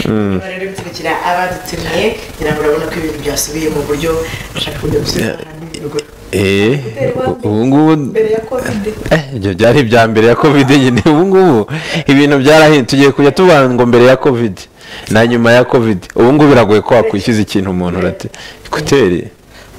niba rero gukurikira abadutumiye kugira ngo urabona ko ibintu byasubiye mu buryo bashaka kujya gusobanura eee ubu ngubu mbere ya kovide eh, ibyo byari ibya mbere ya kovide nyine ubu ngubu ibintu byarahinduye tugiye kujya tuvuga ngo mbere ya kovide na nyuma ya kovide ubu ngubu biragoye ko wakwishyuza ikintu umuntu urate ekuteri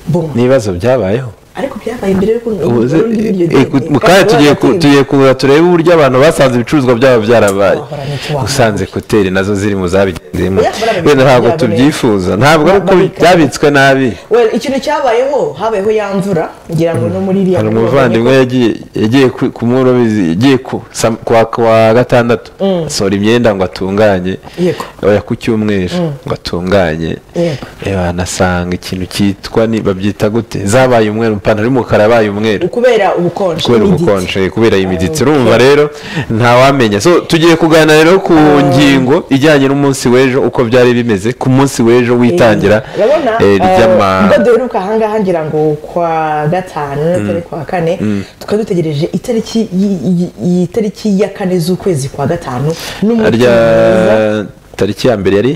Boom. n'ibibazo byabayeho ariko byabaye mbere y'uko Ubuze- iryo eh, ku- mu kanya tugiye ku- tugiye kuza turebe uburyo abantu basanze ibicuruzwa byabo byarabaye Wahora n'icyo wahora. usanze ekuteri nazo ziri mu zabigendeyemo Oya, barabizi wenda ntabwo byabo tubyifuza ntabwo ari uko Barabika. byabitswe nabi Well, ikintu cyabayeho habayeho ya mvura ngira ngo no muri iriya hari mvura umuvandimwe yagiye yagiye ku- ku mworozi yagiye ku sam- kwa kwa gatandatu asohora imyenda ngo atunganye Yego. oya ku cyumweru ngo atunganye Yego. Eh, banasanga ikintu cyitwa ni babyita gute zabaye umweru ipantaro y'umukara yabaye umweru kubera ubukonje kubera n'igiti. ubukonje kubera imiditsi urumva rero ntawamenya so tugiye kuganira rero ku ngingo ijyanye n'umunsi w'ejo uko byari bimeze ku munsi w'ejo witangira urabona eh, ry'ama eh, ubwo duheruka ahangaha ngira ngo kwa gatanu atari kwa kane tukaba dutegereje itariki y- y- y- itariki ya kane z'ukwezi kwa gatanu n'umunsi rya mwiza. tariki ya mbere yari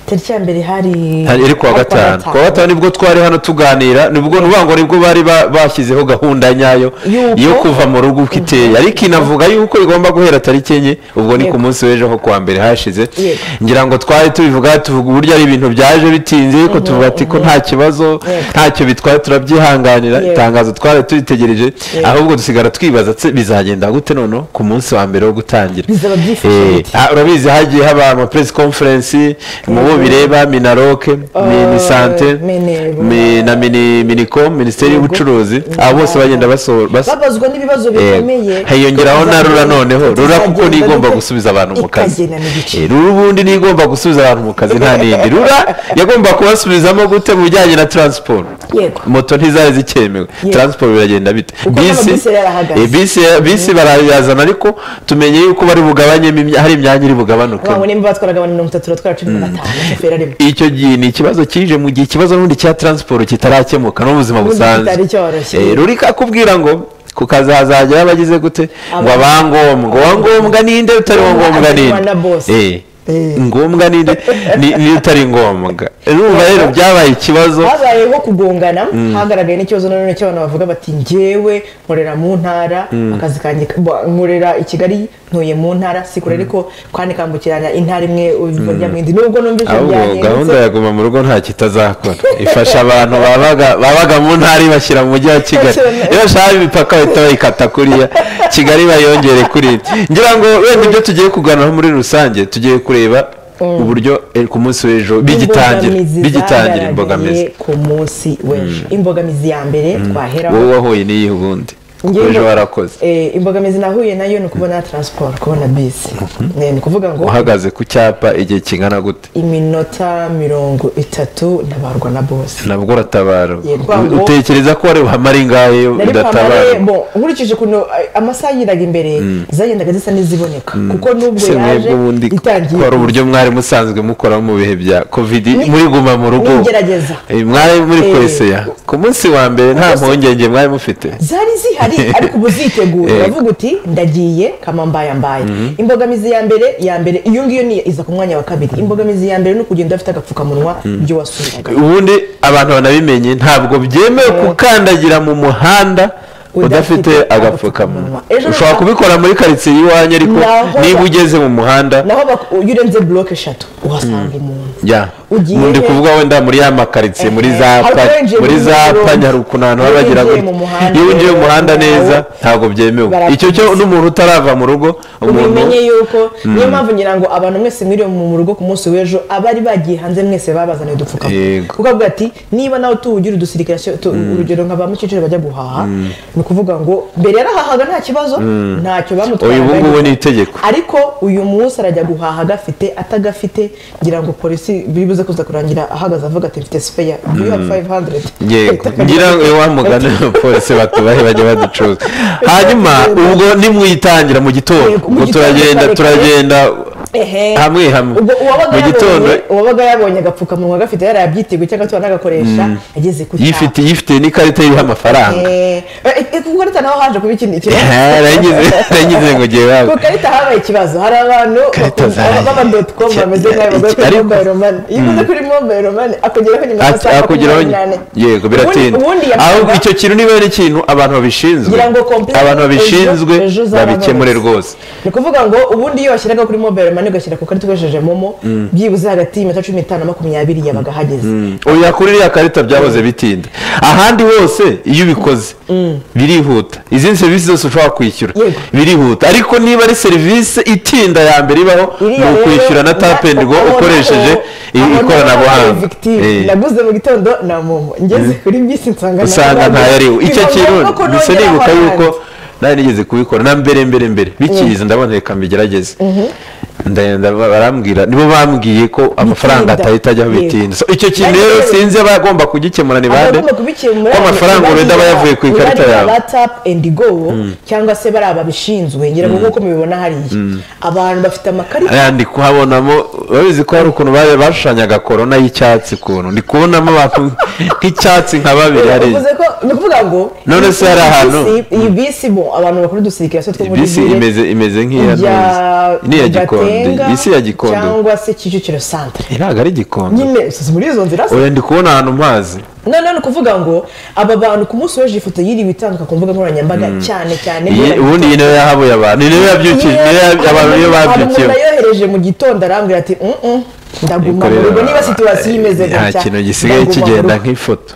tariki ya mbere hari Hari iri kuwa gatanu kuwa gatanu nibwo twari hano tuganira nibwo nuvuga ngo nibwo bari ba- bashyizeho gahunda nyayo Yuko- yo kuva mu rugo uko iteye ariko inavuga yuko igomba guhera tariki enye ubwo ni ku Yego. munsi w'ejo ho kuwa mbere hashize Yego. ngira ngo twari tubivuga tuvuga uburyo ari ibintu byaje bitinze ariko tuvuga ati ko nta kibazo Yego. ntacyo bitwaye turabyihanganira Yego. itangazo twari turitegereje ahubwo dusigara twibaza tse bizagenda gute noneho ku munsi wa mbere wo gutangira Bizaba byifashe Eh, bite? ah, urabizi hagiye haba ama press conference mu bo bireba minaroke Eh, mini sante mini- mi- na mini minicom minisiteri Yego. y'ubucuruzi abo bose bagenda basohora bas- babazwa n'ibibazo Eh, bikomeye hiyongeraho na rura noneho rura kuko Tuzagenda nigomba dute? gusubiza abantu mu kazi Ikagena n'ibice. Eh, rura ubundi nigomba gusubiza abantu mu kazi nta n'indi rura yagomba kubasubizamo gute mu bijyanye na transport Yego. moto ntizari zikemewe Yego. transport biragenda bite Kuko n'amabisi yarahagaze. eh, bisi bisi barayazana ariko tumenye yuko bari bugabanyemo imya- hari imyanya iri bugabanuka abantu nimba batwaraga abantu mirongo itatu turatwara cumi na batanu shoferi arimo icyo gihe ni ikibazo kije mu gihe ikibazo n'ubundi cya transport kitarakemuka n'ubuzima Ubundi busanzwe kitari cyoroshye. Eh, ruri kakubwira ngo ku kazi hazajya abagize gute ngo abangombwa uwangombwa ninde utari wangombwa ninde Abanyarwanda bose. Eh, Eh. ngombwa ninde ni- ni utari ngombwa urumva rero byabaye ikibazo habaye nko kugongana hagaragaye n'ikibazo nanone cy'abantu bavuga bati njyewe nkorera mu ntara akazi kanjye bo- nkorera i kigali ntuye mu ntara si kure ariko kandi kambukiranya intara imwe ujya mu yindi nubwo numvise ahubwo gahunda byahindutse ya guma mu rugo nta kitazakora ifasha abantu babaga babaga mu ntara ibashyira mu mujyi wa kigali Bashyira mu- iyo bashaka imipaka bahita bayikata kuriya kigali bayongere kuri ngira ngo wenda ibyo tugiye kuganiraho muri rusange tugiye kureba uburyo eh, ku munsi w'ejo bigitangira Imbogamizi bigitangira zagaragaye imbogamizi ku munsi w'ejo imbogamizi ya mbere twaheraho wowe wahuye n'iyihe ubundi Njye ejo imbo- warakoze eh, imbogamizi nahuye nayo ni ukubona transport kubona bisi Eh, ni ukuvuga ngo uhagaze ku cyapa igihe kingana gute iminota mirongo itatu ntabarwa na bosi nabwo uratabara Yego, ngo- utekereza ko wari buhamare ingahe nari udatabara kwambara bo nkurikije ukuntu a- amasaha yiraga imbere zagendaga zisa n'iziboneka kuko n'ubwo se yaje mwebwe ubundi itangiye ko hari uburyo mwari musanzwe mukoramo mu bihe bya kovidi Ni- muri guma mu rugo n'igerageza. Eh, mwari muri Eh. kwesera ku munsi wa mbere nta Ubwo se- mpungenge mwari mufite zari zihari ariko ubu ziteguye Yego. uravuga uti ndagiye kama mbaye mbaye imbogamizi ya mbere ya mbere iyo ngiyo ni iza ku mwanya wa kabiri imbogamizi ya mbere ni ukugenda ufite agapfukamunwa ibyo wasuraga ubundi abantu banabimenye ntabwo byemewe gukandagira mu muhanda udafite agapfukamunwa Ejo ushobora naho- kubikora muri karitsiye y'iwanyu ariko Naho- niba ugeze mu muhanda naho bak- iyo urenze buroke eshatu uhasanga umuntu ya Ugiye- ndi kuvuga wenda muri ya makaritsiye muri za Hari pa- uwinjiye muri mu za murongo. panya hari ukuntu abantu baba bagira Uwinjiye gutya. mu muhanda iyo winjiye mu rero, muhanda nawe neza ntabwo byemewe barakubuza. icyo cyo n'umuntu utarava mu rugo umuntu ubimenye yuko niyo mpamvu ngira ngo abantu mwese mwiriwe mu rugo ku munsi w'ejo abari bagiye hanze mwese babazaniye udupfukamunwa Yego. kuko avuga ati niba nawe tuwugira udusirikare cyo- tu- urugero nka ba mukecuru bajya guhaha ni ukuvuga ngo mbere yarahahaga nta kibazo ntacyo Oya, bamutwaraga ubu ngubu ni itegeko. ariko uyu munsi arajya guhaha agafite atagafite ngira ngo polisi biri buze kuza kurangira ahagaze avuga ati mfite sipeya do you have 500 yego ngira ngo wa mugani abapolisi batubahe bajya baducuruza hanyuma ubwo nimwitangira mu gitondo Yego, mu ngo gitondo turagenda kare kare. turagenda ehe hamwe hamwe ubwo uwabaga mu gitondo yabonye- uwabaga yabonye agapfukamunwa gafite yarabyiteguye cyangwa se wanagakoresha ageze ku cyapa yifite yifite n'ikarita iriho amafaranga Eh, eh, ku karita naho haje kuba ikindi Eh, nagize nagize ngo ngiye wabo ku karita habaye ikibazo hari abantu Karita bakunda- zayo. baba doti komu bameze nk'ayo bavuga kuri Ariko- mobayiro mani iyo uguze kuri mobayiro mani akugeraho nyuma Ati- y'amasaha akugeraho makumyabiri n'ane yego biratinda Ubundi- ubundi aho yavuga- icyo kintu niba ari ikintu abantu babishinzwe Ngira ngo complain abantu ejo- babishinzwe ejo uzababonetse. babikemure rwose ni ukuvuga ngo ubundi iyo washyiraga kuri mobayiro mani ugashyira ku karita ukoresheje momo byibuze hagati y'iminota cumi n'itanu na makumyabiri yabaga ahageze oya kuri iriya karita byahoze bitinda ahandi hose iyo ubikoze birihuta izindi serivisi zose ushobora kwishyura Yego. birihuta ariko niba ari serivisi itinda ya mbere ibaho ni Iriya rero, ukwishyura na tapendigo aho- aho- ukoresheje i- aho naho nabaye ikoranabuhanga victime. Eh. naguze mu gitondo na momo ngeze kuri bisi nsanga usanga ntayariho icyo kintu gusa nibuka yuko nari nigeze kubikora na mbere mbere mbere bikiza ndabona reka mbigerageze ndagenda ba- barambwira nibo bambwiye ko amafaranga Bitinda. atahita ajyaho Yego. bitinda So, icyo kintu Ariko rero rero- sinzi abagomba kugikemura ni bande ko amafaranga wenda aba yavuye ku ikarita yawe ba tapu endi go cyangwa se bari ababishinzwe ngira ngo nk'uko mubibona hariya abantu bafite amakarita Aya, ndi kuhabonamo babizi ko hari ukuntu bari bashushanyaga korona y'icyatsi ukuntu ndi kubonamo abantu nk'icyatsi nka babiri hariya Uvuze ko ni ukuvuga ngo None se hari iyi ahantu? bisi- iyi bisi bo abantu bakora udusirikare two muri bisi Gire, imeze imeze nk'iya ya ni iya gikondo Gatenga bisi ya gikondo cyangwa se kicukiro santere ntabwo ari igikondo nyine si muri izo nzira se oya ndi kubona ahantu mpazi none ni ukuvuga ngo aba bantu ku munsi w'ejo ifoto yiriwe itanduka ku mbuga nkoranyambaga cyane cyane Iyi- ubundi iyi nayo yahabuye abantu iyi nayo yabyukiye iyi nayo yab- abantu niyo babyukiyeho yohereje mu gitondo arambwira ati "Mm, mm, ndaguma mu rugo niba situwasiyo imeze nta gutya kintu gisigaye ndaguma mu kigenda rugo." nk'ifoto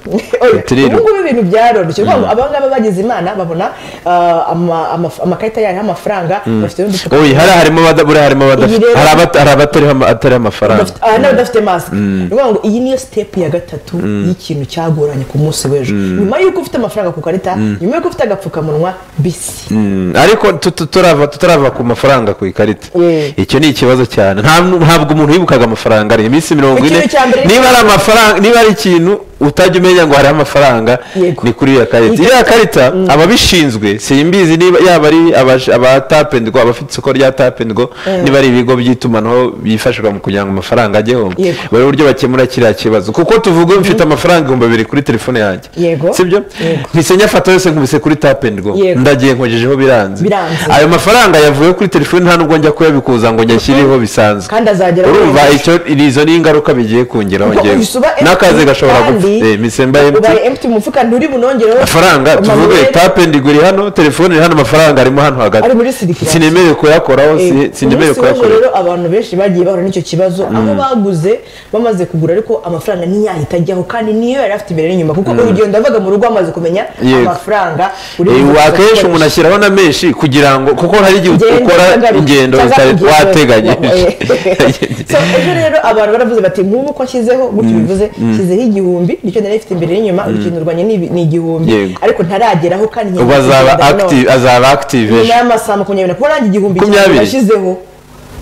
Oya, turiruka. ubu ngubu ibintu byaroroshye ni ukuvuga ngo aba ngaba bagize imana babona ah, ama- ama- amakarita yayo y'amafaranga bafite n'udufuka oya hari harimo abada- buriya harimo abadafite Iyi rero- hari abata- hari abatariho ama- atariho amafaranga Badafite- ah, n'abadafite masike ni ukuvuga ngo iyi niyo sitepu ya gatatu y'ikintu cyagoranye ku munsi w'ejo nyuma y'uko ufite amafaranga ku karita nyuma y'uko ufite agapfukamunwa bisi Mm, ariko tutu- turava- tutarava ku mafaranga ku ikarita Yeah. icyo ni ikibazo cyane Nta- ntabwo umuntu yibukaga amafaranga ari iminsi mirongo ine Ikintu cya mbere- niba ari amafaranga niba ari ikintu utajya umenya ngo hariho amafaranga Yego. ni kuri iriya karita Iyi iriya karita ababishinzwe simbizi niba yaba ari abash- aba tapu endi go abafite isoko rya tapu endi go niba ari ibigo by'itumanaho byifashishwa mu kugira ngo amafaranga ajyeho Yego. bari uburyo bakemura kiriya kibazo kuko tuvuga mfite amafaranga ibihumbi bibiri kuri telefone yanjye Yego. sibyo Yego. mpise nyafata yose nkubise kuri tapu endi go Yego. ndagiye nkogejeho biranze Biranze. ayo mafaranga yavuye kuri telefoni nta nubwo njya kuyabikuza ngo nyashyireho bisanzwe Kandi azagera urumva kuri- icyo izo ni ingaruka bigiye kungeraho Kuko njyewe ubu usuba n'akazi empty gashobora gupfa kandi Eh, misemba emutiyeni ubaye empty mu mufuka nturi bunongereho amafaranga tuvuge manuel, tapu endi go iri hano telefone iri hano amafaranga arimo hano hagati Ari muri sirikira. sinemerewe kuyakoraho eh, si- sinemerewe umunsi w'ejo kuyakoraho rero abantu benshi bagiye bahura n'icyo kibazo aho baguze bamaze kugura ariko amafaranga ntiyahita ajyaho kandi niyo yari afite imbere n'inyuma kuko urugendo yavaga mu rugo amaze kumenya Yego. amafaranga uri Eh, buze akenshi kuyakoresha. umuntu ashyiraho na menshi kugira ngo kuko hari igihe Ngendo ukora utagaruka- ingendo cyangwa utari urugendo wateganyije Eh. So, ejo rero abantu baravuze bati nk'ubu ko ashyizeho gutyo bivuze nshyizeho igihumbi nicyo nari ifite imbere n'inyuma urukingo rwanjye ni ni igihumbi Yego. ariko ntarageraho kandi nkeneye ubu azaba kugenda nanone. active azaba active ejo nyuma y'amasaha makumyabiri kuba nanjye igihumbi Makumyabiri? nashyizeho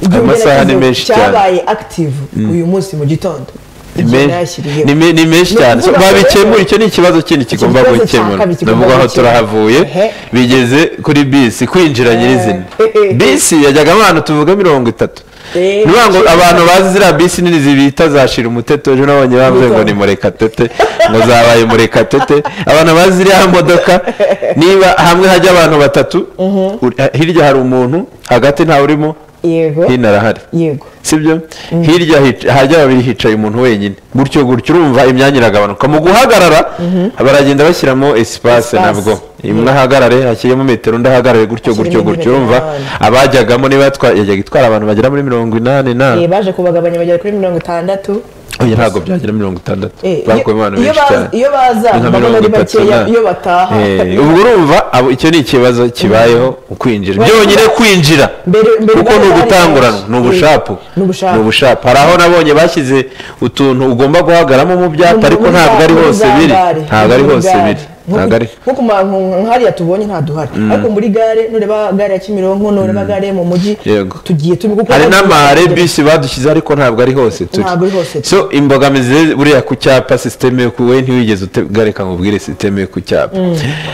igihumbi Amasaha ni nashyizeho menshi cyane. cyabaye active uyu munsi mu gitondo Ni Igihe men- nayashyiriyeho. ni me- ni menshi Ni cyane So, ukuvuga ngo babikemura rero- icyo ni ikibazo kindi kigomba kibazo cya gukemura kabiri kigomba navuga aho gukemura. turahavuye Ehe. bigeze kuri bisi kwinjira nyirizina Eh, eh. bisi yajyagamo ahantu tuvuga mirongo itatu Eh, ni ukuvuga ngo abantu bazi ziriya bisi nini zibita zashira umuteto ejo nabonye bavuze ngo ni murekatete ngo zabaye murekatete abantu bazi ziriya modoka niba hamwe hajya abantu batatu uri- hirya hari umuntu hagati ntawe urimo yego hino arahari yego sibyo hirya hic- hajya babiri hicaye umuntu wenyine gutyo gutyo urumva imyanya iragabanuka mu guhagarara baragenda bashyiramo esipase Espace. nabwo imwe ahagarare hashyiremo metero undi ahagarare gutyo Hashyiremo gutyo gutyo metero urumva n'abandi. abajyagamo niba yatwa- yajyaga itwara abantu bagera muri mirongo inani na Eh, baje kubagabanya bagera kuri mirongo itandatu oya ntabwo byagera mirongo itandatu Eh, bakuyemo abantu iyo- iyo benshi baza- cyane iyo baza Ni nka ndabona ari mirongo itatu bakeya na- iyo bataha Eh, ubwo urumva abo- icyo ni ikibazo kibayeho ukwinjira Bari- byonyine kwinjira Mbere- mbere kuko bari ni bari ugutangurana benshi. ni ubushapu Eh, ni ubushapu. ubushapu hari aho nabonye bashyize utuntu ugomba guhagaramo mu byapa ariko Muri ntabwo za- ari muri hose za biri gare, ntabwo ari muri hose gare. biri Nko- ntabwo ari nko ku ma- nko- nk'hariya tubonye nta duhari ariko muri gare nureba gare ya kimironko nureba gare yo mu mujyi Yego. tugiye turi kuko hari n'amahare bisi badushyize ariko ntabwo ari hose turi Ntabwo ari hose turi. so imbogamizi rero buriya ku cyapa sisiteme yo ku wowe ntiwigeze utegareka ngo ubwire sisiteme yo ku cyapa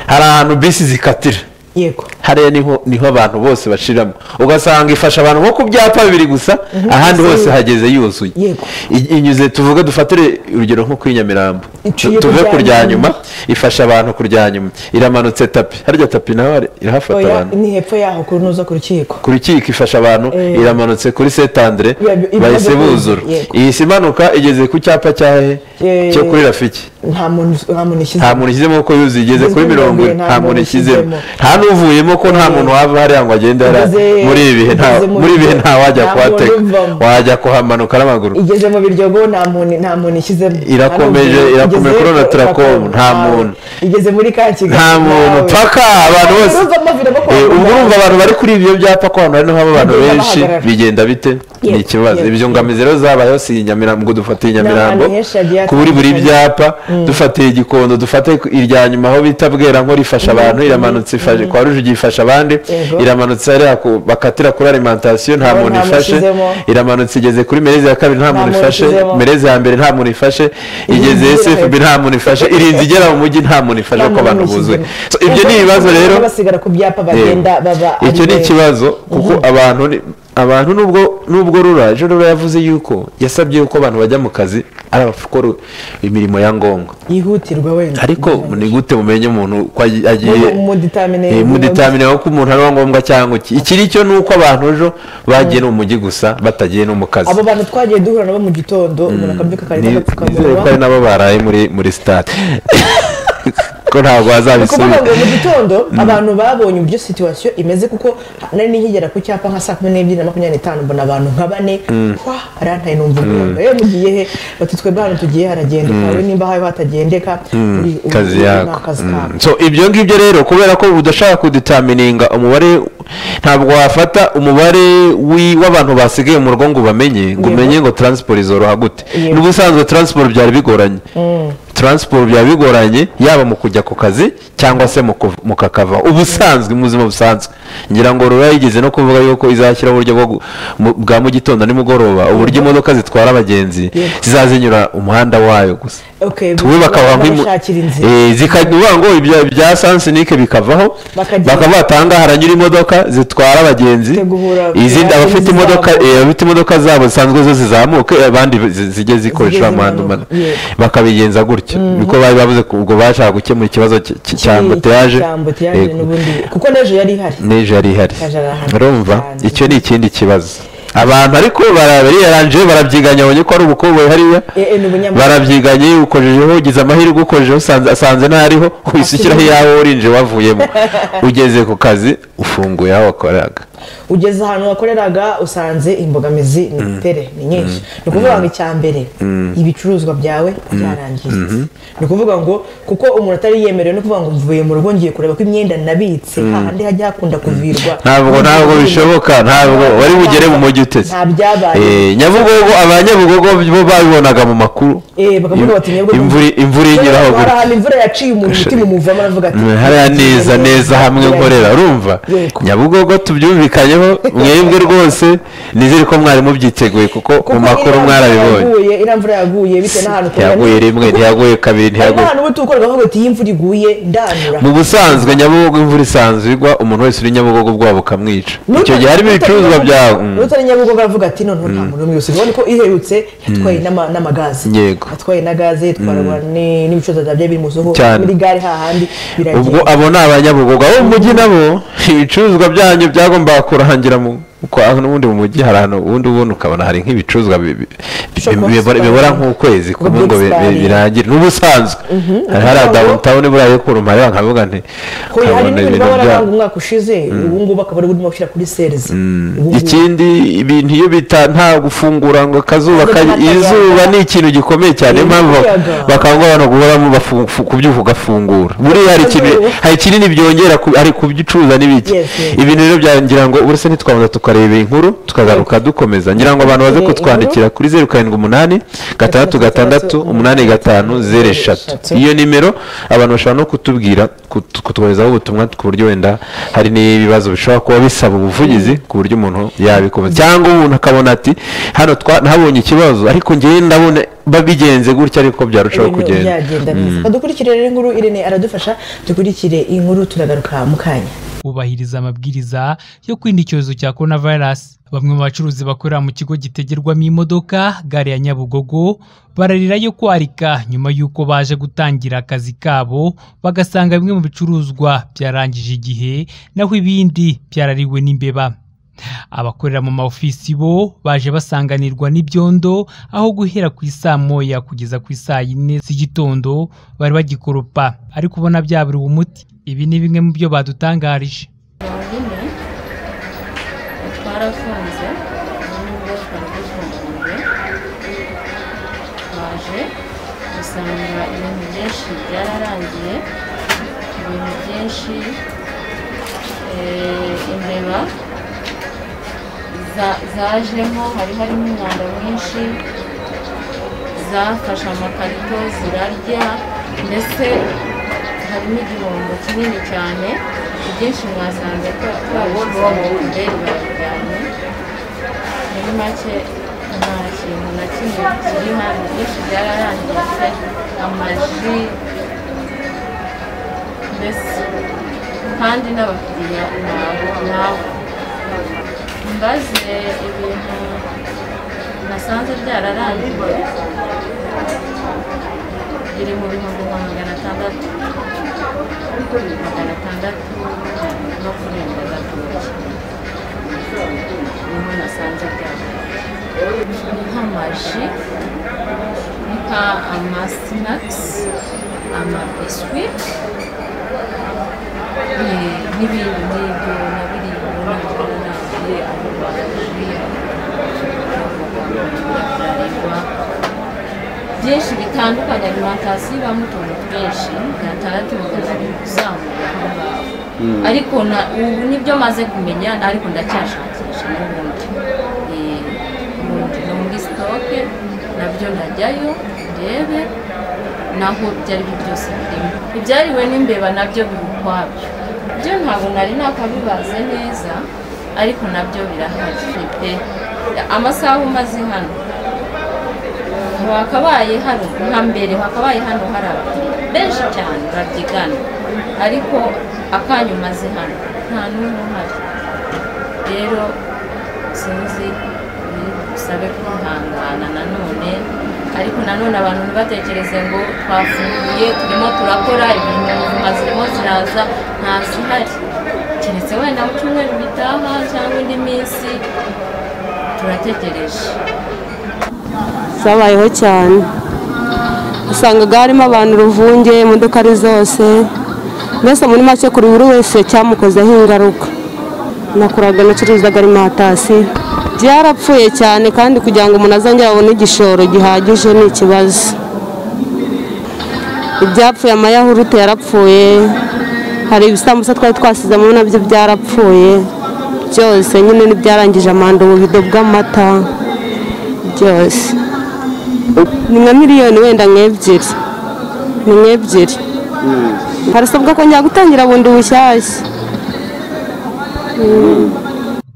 hari ahantu bisi zikatira yego hariya niho niho abantu bose bashiramo ugasanga ifasha abantu nko ku byapa bibiri gusa ahandi hose hageze yuzuye Yego. I- inyuze tuvuge dufatire urugero nko kuri nyamirambo Iciye Tu- tuve kurya kurya nyuma. nyuma ifasha abantu kurya nyuma iramanutse tapi harya tapi naho hari- irahafata Oya, abantu ni hepfo yaho kuri nuza ku rukiko ku rukiko ifasha abantu Eh. iramanutse kuri setandire Iba- iba- bahise iba- buzura yego. iyi si imanuka igeze ku cyapa cya hehe Eh. cyo kuri rafiki nta muntu nta muntu ishyize nta muntu ishyizemo ko yuzuye igeze Igeze kuri kuri mirongo mirongo ine nta muntu ishyizemo ishyizemo. nta n'uvuyemo ko nta Eh. muntu wava hariya ngo agende hariya Igeze- muri ibi bihe nta- igeze mu muri ibi bihe biryo. nta wajya Nta kuhateka muntu uvamo. wajya kuhamanuka n'amaguru igeze mu biryogo nta muntu nta muntu ishyizemo Irakomeje, Nta n'ubwo- irakomeje, igeze- kuri ona turakomba, nta ntawe. muntu. igeze muri ka kigali nta muntu ntawe. paka abantu bose Uruza amavide no kwa Eh, ubwo muganga. urumva abantu bari kuri ibyo byapa ko ahantu hari haba abantu Bagenda benshi bahagarara. bigenda bite Yego, ni ikibazo yego, ibyo ngamizi rero zabayeho si inyamirambo ngo dufate inyamirambo N'ahantu henshi hagiye kuri buri hatandukanye. byapa dufatiye igikondo dufate ku- irya nyuma aho bita bwera nko rifasha abantu iramanutse ifashe kwa rujugi ifasha abandi Yego. iramanutse hariya ku- bakatira kuri alimentation nta Nabo muntu nta muntu ifashe ishyizemo. iramanutse igeze kuri merezi ya kabiri nta muntu muntu ifashe ishyizemo. merezi ya mbere nta muntu ifashe igeze igera sfb hepfo. nta muntu ifashe irinzi igera mu mujyi nta muntu ifashe ko abantu buzuye So, ibyo ni Ubwo ibibazo baba rero basigara ku byapa bagenda baba icyo ni ari benshi. ikibazo kuko abantu ni- abantu nubwo nubwo rura ejo rura yavuze yuko yasabye yuko abantu bajya mu kazi ari abakora imirimo ya ngombwa yihutirwa wenda ariko ni gute mumenye umuntu ko agi- agiye muditamine Eh, muditamine aho ko umuntu ari uwa ngombwa cyangwa iki iki ni cyo ni uko abantu ejo bagiye no mu mujyi gusa batagiye no mu kazi abo bantu twagiye duhura nabo mu gitondo umuntu akabyuka akareba Ni- nizere ko ari agapfukamunwa nabo baraye muri muri sitade ko ntabwo ni ukuvuga ngo bazabisubiza mu gitondo abantu babonye uburyo situwasiyo imeze kuko nari nikigera ku cyapa nka saa kumi n'ebyiri na makumyabiri n'itanu mbona abantu nka bane hwa arantaye numva umwumva yewe mugiye he bati twebwe hano tugiye haragendeka we nimba habaye hatagendeka uri- uri- kazi uri- yako ni akazi Mm. kawe so ibyo ngibyo rero kubera ko udashaka kuditamininga umubare ntabwo wafata umubare wi- w'abantu basigaye mu rugo ngo ubamenye ngo Yego. umenye ngo taransiporo izoroha gute Yego. n'ubusanzwe taransiporo byari bigoranye taransiporo byaba bigoranye yaba mu kujya ku kazi cyangwa se mu kuv- mu kakava ubusanzwe mu buzima busanzwe ngira ngo rura yigeze no kuvuga yuko izashyiraho uburyo bwo gu- mu- bwa mu gitondo nimugoroba uburyo imodoka zitwara abagenzi Yego. zizazinyura umuhanda wayo gusa Okay, tuwe bakaba babashakira inzira. zikavuga ngo ibya bya sansinike bikavaho Bakagira- bakaba batanga haranyura imodoka zitwara abagenzi Guhura- izindi guhura abafite n'izabo. imodoka eh, abafite imodoka zabo zisanzwe zo zizamuke abandi zi- zijye Zijye zikoresha amahanda zimanuka, manini. yego. bakabigenza gutyo niko bari bavuze ko ubwo bashaka gukemura ikibazo cy- cy- cya ambutiyaje cyamboteyaje Yego. n'ubundi kuko n'ejo yari ihari n'ejo yari ihari Yaje arahana urumva cyane. icyo ni ikindi kibazo abantu ariko bariyaranje barabyiganya babonye ko ari ubukoboyi hariya Eh, eh, ni ubunyamwuga. barabyiganye ukojejeho ugize amahirwe ukojejeho usanze- asanze ntariho wisukiraho iyawe urinje wavuyemo ugeze ku kazi ufunguye aho wakoraga ugeze ahantu wakoreraga usanze imbogamizi ni tere ni nyinshi ni ukuvuga ngo icya mbere ibicuruzwa byawe byarangiritse ni ukuvuga ngo kuko umuntu atari yemerewe no kuvuga ngo mvuye mu rugo ngiye kureba ko imyenda nabitse hahandi hajya hakunda kuvirwa ntabwo ntabwo bishoboka ntabwo wari bugere mu mujyi uteze nta byabaye Eh, nyabugogo abanyabugogo bo babibonaga mu makuru Eh, bakavuga bati Nyabugogo- imvura imvura inyuraho hari gutya ahantu imvura yaciye umuntu umutima umuvamo aravuga ati Mm, hariya neza neza hamwe nkorera urumva Yego. nyabugogo tubyumvikanyeho mwebwe rwose nizere ko mwari mubyiteguye kuko mu makuru mwarabibonye yaguye iriya mvura yaguye bitewe n'ahantu ukorera. ntiyaguye rimwe ntiyaguye kabiri hari ntiyaguye n'ahantu uba tukorera ukavuga ati iyi imvura iguye ndanura mu busanzwe nyabugogo imvura isanzwe igwa umuntu wese uri nyabugogo ubwoba bukamwica icyo gihe harimo ibicuruzwa byawe mm. utari nyabugogo aravuga ati noneho nta muntu n'umwe usigaye ko iherutse yatwaye n'ama- n'amagaze Yego. yatwaye na gaze yatwara ni- n'ibicuruzwa bya bye biri mu isoko Cyane. muri gare hahandi ubwo biragenda abo ni abanyabugogo abo mu mujyi nabo ibicuruzwa byanyu byagombaga kurangira mu kwa- n'ubundi mu mujyi hari ahantu ubundi ubundi ukabona hari nk'ibicuruzwa bi- bi- Shop bi- bibora bibora nk'ukwezi Ngo kumwe ngo bi- bi- Black birangire n'ubusanzwe hari hari downtown buriya yo kurumara nkavuga nti Ko hari nkabona n'ibintu ibintu baba byabo bararanga umwaka ushize ubu ngubu akaba ari burimo gushyira kuri serizi Ubu ngubu. ikindi ibintu iyo bita nta gufungura ngo akazuba Ntabwo kari- byatagaga. izuba ni ikintu gikomeye cyane niyo Ni mpamvu umuyaga. bakangurira abantu guhoramo bafu- fu- kubyuka ugafungura buriya hari ikintu Akazuba. hari kinini byongera ku- hari kubicuruza n'ibiki Yes, yes. ibintu rero bya- ngira ngo uretse ntitwabanza tukareba iyi nkuru tukagaruka dukomeza ngira ngo abantu baze Inkuru. kutwandikira kuri zeru karindwi umunani gatandatu gatandatu umunani gatanu zeru eshatu eshatu. iyo nimero abantu bashobora no kutubwira ku kut- kutugezaho ubutumwa ku buryo wenda hari n'ibibazo bishobora kuba bisaba ubuvugizi ku buryo umuntu yabikoza cyangwa umuntu akabona ati hano twa- nabonye ikibazo ariko ngewe ndabona babigenze gutya ariko byarushaho ibintu kugenda byagenda neza badukurikire rero inkuru irene aradufasha dukurikire inkuru turagaruka mu kanya kubahiriza amabwiriza yo kwirinda icyorezo cya korona vayirasi bamwe mu bacuruzi bakorera mu kigo gitegerwamo imodoka gare ya nyabugogo bararirayo kwarika nyuma y'uko baje gutangira akazi kabo bagasanga bimwe mu bicuruzwa byarangije igihe naho ibindi byarariwe n'imbeba abakorera mu maofisi bo baje basanganirwa n'ibyondo aho guhera ku isaa moya kugeza ku isaa yine z'igitondo bari bagikoropa ariko ubona byaburiwe umuti ibi ni bimwe mu byo badutangarije ine twarafunze nubwo twari dufunguye twaje dusanga ibintu byinshi byararangiye ibintu byinshi eh, imbeba za- zajemo hari harimo umwanda mwinshi zafashe amakarito zirarya ndetse harimo igihombo kinini cyane ibyinshi mwasanze twabishyize mu babijyanye muri make nta kintu na kimwe kiri hano byinshi byararangiritse amaji mbese kandi n'abakiriya nabo nabo mbaze ibintu nasanze byararangiye biri mu bihumbi nka magana atandatu magana atandatu no kurenga gatoki niho nasanze byararangiye ni nk'amaji ni nka amasinakisi amabiswi ni- n'ibindi n'ibyo nabiriye nabyo narangiye abo baje byinshi bitandukanye alimantasiyo ibamo utuntu twinshi gatandatu bakazajya kuzamura aho ngaho ariko na- ubu nibyo maze kumenya ariko ndacyashakisha n'ubundi Eh, ubundi no muri sitoke nabyo najyayo ndebe naho ibyo ari byo byose birimo ibyariwe n'imbeba nabyo biri ukwabyo byo ntabwo nari nakabibaze neza ariko nabyo birahari pe amasaha umaze hano hakabaye hano nka mbere hakabaye hano hari abakiriya benshi cyane babyigana ariko akanyu umaze hano nta n'umwe uhari rero sinzi bisabe kwihangana nanone ariko nanone abantu ntibatekereze ngo twafunguye turimo turakora ibintu ubuzima zirimo ziraza nta zihari keretse wenda mu cyumweru gitaha cyangwa indi minsi turategereje zabayeho cyane usangaga harimo abantu uruvunge imodoka ari zose mbese muri make kuri buri wese cyamukozeho ingaruka nakoraga nacuruzaga alimantasiyo byarapfuye cyane kandi kugira ngo umuntu azongere abone igishoro gihagije ni ikibazo ibyapfuye amayahurute yarapfuye hari ibisambusa twari twasizemo nabyo byarapfuye byose nyine n'ibyarangije amanda ububido bw'amata byose ni nka miliyoni wenda nk'ebyiri ni nk'ebyiri harasabwa kongera gutangira bundi bushyashya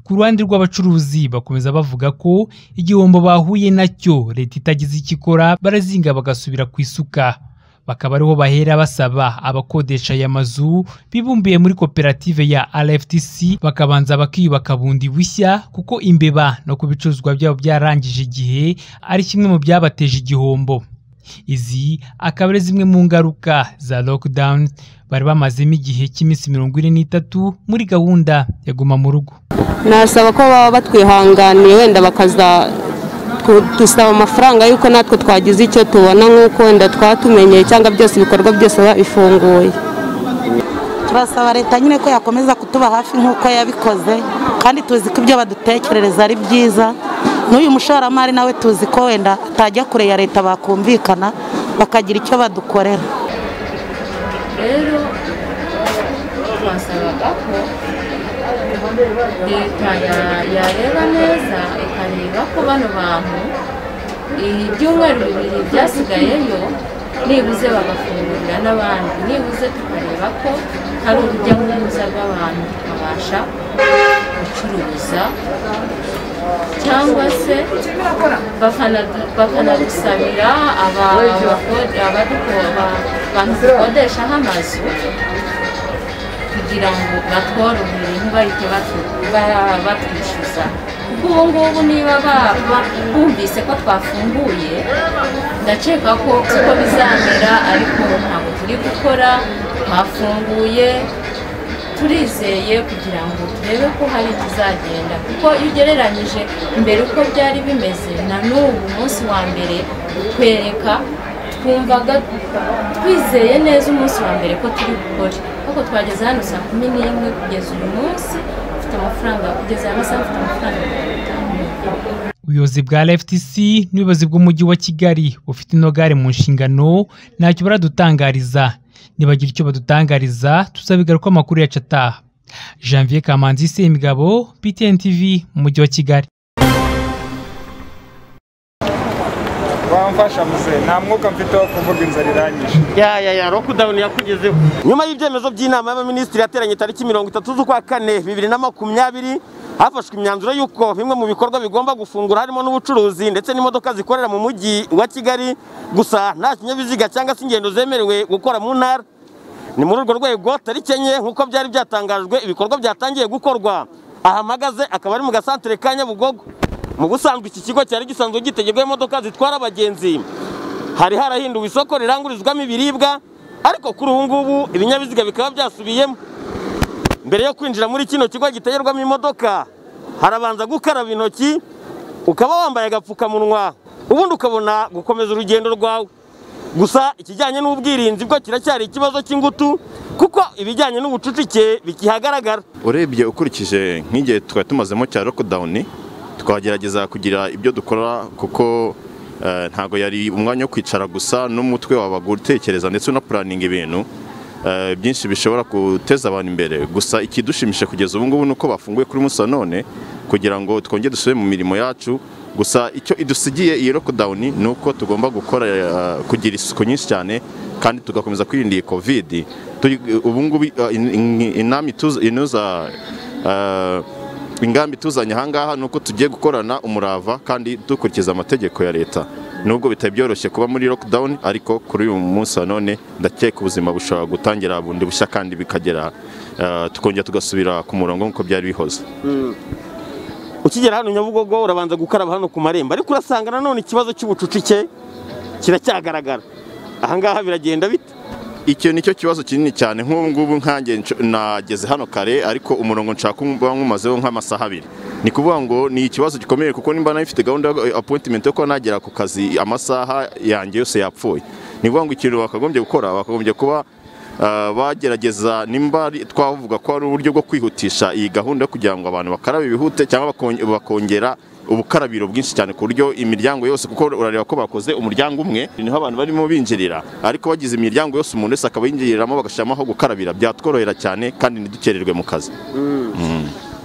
ku ruhande rw'abacuruzi bakomeza bavuga ko igihombo bahuye nacyo leta itagize icyo ikora barazinga bagasubira ku isuka bakaba ariho bahera basaba abakodesha aya mazu bibumbiye muri koperative ya rftc bakabanza bakiyubaka bundi bushya kuko imbeba no ku bicuruzwa byabo byarangije igihe ari kimwe mu byabateje igihombo izi akaba ari zimwe mu ngaruka za lockdown bari bamazemo igihe cy'iminsi mirongo ine n'itatu muri gahunda ya guma mu rugo nasaba ko baba batwihanganiye wenda bakaza tu- dusaba amafaranga y'uko natwe twagize icyo tubona nk'uko wenda twatumenyeye cyangwa byose ibikorwa byose biba bifunguye turasaba leta nyine ko yakomeza kutuba hafi nk'uko yabikoze kandi tuzi ko ibyo badutekerereza ari byiza n'uyu mushoramari nawe tuzi ko wenda atajya kure ya leta bakumvikana bakagira icyo badukorera rero twasabaga ko leta ya- yareba neza ikareba ko bano bantu ibyumweru bibiri byasigayeyo nibuze bagafungurira n'abandi nibuze tukareba ko hari urujya n'uruza rw'abantu tukabasha gucuruza cyangwa se bakana- bakanadusabira aba- abakode- abaduko- aba- abantu dukodeshaho amazu kugira ngo batworohere ntibahite batu- ba- batwishyuza kuko ubu ngubu niba ba- ba- bumvise ko twafunguye ndakeka ko uko bizamera ariko ntabwo turi gukora twafunguye turizeye kugira ngo turebe ko hari ikizagenda kuko iyo ugereranyije mbere uko byari bimeze na n'ubu umunsi wa mbere kwereka twumvaga twizeye neza umunsi wa mbere ko turi gukora ariko twageze hano saa kumi n'imwe kugeza uyu munsi mfite amafaranga kugeza aya masaha mfite amafaranga mirongo itanu ubuyobozi bwa rftc n'ubuyobozi bw'umujyi wa kigali bufite ino gare mu nshingano ntacyo baradutangariza nibagira icyo badutangariza tuzabigaruka amakuru yacu ataha janvier kamanzi semigabo btn tv mu mujyi wa kigali wamfasha muze nta mwuka mfite wo kuvuga inzara irangije ya ya ya lockdown yakugezeho nyuma y'ibyemezo by'inama y'abaminisitiri yateranye tariki mirongo itatu z'ukwa kane bibiri na makumyabiri hafashwe imyanzuro y'uko bimwe mu bikorwa bigomba gufungura harimo n'ubucuruzi ndetse n'imodoka zikorera mu mujyi wa kigali gusa nta kinyabiziga cyangwa se ingendo zemerewe gukora mu ntara ni muri urwo rwego tariki enye nk'uko byari byatangajwe ibikorwa byatangiye gukorwa ahamagaze akaba ari mu gasantere ka nyabugogo mu busanzwe iki kigo cyari gisanzwe gitegerwaho imodoka zitwara abagenzi hari harahinduwe isoko rirangurizwamo ibiribwa ariko kuri ubu ngubu ibinyabiziga bikaba byasubiyemo mbere yo kwinjira muri kino kigo gitegerwamo imodoka harabanza gukaraba intoki ukaba wambaye agapfukamunwa ubundi ukabona gukomeza urugendo rwawe gusa ikijyanye n'ubwirinzi bwo kiracyari ikibazo cy'ingutu kuko ibijyanye n'ubucucike bikihagaragara urebye ukurikije nk'igihe twari tumazemo cya lockdown twagerageza kugira ibyo dukora kuko eh, ntabwo yari umwanya wo kwicara gusa n'umutwe wabaga utekereza ndetse unapuraninga ibintu eh, byinshi bishobora guteza abantu imbere gusa ikidushimishije kugeza ubu ngubu ni uko bafunguye kuri munsi wa none kugira ngo twongere dusubire mu mirimo yacu gusa icyo idusigiye iyi lockdown ni uko tugomba gukora eh, kugira isuku nyinshi cyane kandi tugakomeza kwirinda iyi covid Turi- ubu ngubu uh, in- in- inama ituza- inuza uh, ingambi ituzanye ahangaha ni uko tugiye gukorana umurava kandi dukurikiza amategeko ya leta nubwo bitari byoroshye kuba muri lockdown ariko kuri uyu munsi wa none ndakeka ubuzima bushobora gutangira bundi bushya kandi bikagera uh, tukongera tugasubira ku murongo nk'uko byari bihoze ukigera hano nyabugogo urabanza gukaraba hano ku marembo ariko urasanga nanone ikibazo cy'ubucucike kiracyagaragara ahangaha biragenda bite icyo ni cyo kibazo kinini cyane nk'ubu ngubu nkange nco- nageze hano kare ariko umurongo nshaka kuba nkumazeho nk'amasaha abiri ni kuvuga ngo ni ikibazo gikomeye kuko nimba nari mfite gahunda yo appointment yo kuba nagera ku kazi amasaha yanjye yose yapfuye ni ukuvuga ngo ikintu bakagombye gukora bakagombye kuba ah, bagerageza nimba ari- twavuga ko ari uburyo bwo kwihutisha iyi gahunda yo kugira ngo abantu bakarabe bihute cyangwa bakon- bakongera ubukarabiro bwinshi cyane ku buryo imiryango yose kuko urareba ko bakoze umuryango umwe niho abantu barimo binjirira ariko bagize imiryango yose umuntu wese akaba yinjiriramo bagashyiramo aho gukarabira byatworohera cyane kandi ntidukererwe mu kazi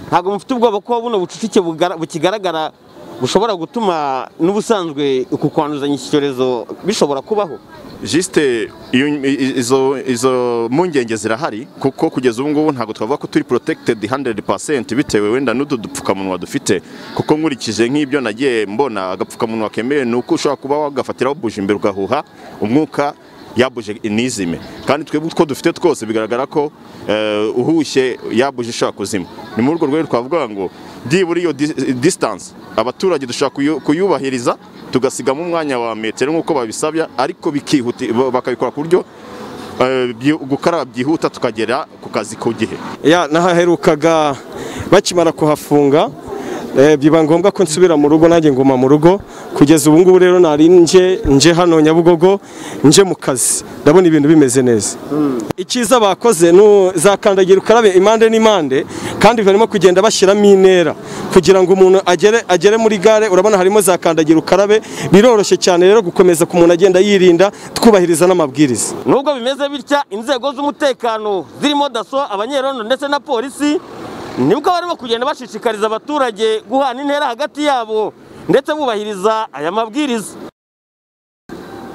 ntabwo mufite ubwoba ko buno bucucike bugara- bukigaragara bushobora gutuma n'ubusanzwe uku kwanduzanya iki cyorezo bishobora kubaho jisite iyo- i- izo izo mpungenge zirahari kuko kugeza ubu ngubu ntabwo twavuga ko turi protected 100% bitewe wenda n'utu dupfukamunwa dufite kuko nkurikije nk'ibyo nagiye mbona agapfukamunwa kemewe ni uko ushobora kuba wagafatiraho buje imbere ugahuha umwuka yabuje inizime kandi twebwe utwo dufite twose bigaragara ko eh, uhushye yabuje ishobora kuzima ni muri urwo rwego twavuga ngo byibura iyo dis- distance abaturage dushobora kuyu- kuyubahiriza tugasigamo umwanya wa metero nk'uko babisabya ariko bikihuti ba- bakabikora ku buryo eh, byi- gukaraba byihuta tukagera ku kazi ku gihe ya nahaherukaga bakimara kuhafunga eh, biba ngombwa ko nsubira mu rugo nanjye nguma mu rugo kugeza ubu ngubu rero nari nje nje hano nyabugogo nje mu kazi ndabona ibintu bimeze neza icyiza bakoze nu za kandagira ukarabe impande n'impande kandi barimo kugenda bashyiramo intera kugira ngo umuntu agere agere muri gare urabona harimo za kandagira ukarabe biroroshye cyane rero gukomeza ku muntu agenda yirinda twubahiriza n'amabwiriza nubwo bimeze bitya inzego z'umutekano zirimo daso abanyerondo ndetse na polisi nibwo barimo kugenda bashishikariza abaturage guhana intera hagati yabo ndetse bubahiriza aya mabwiriza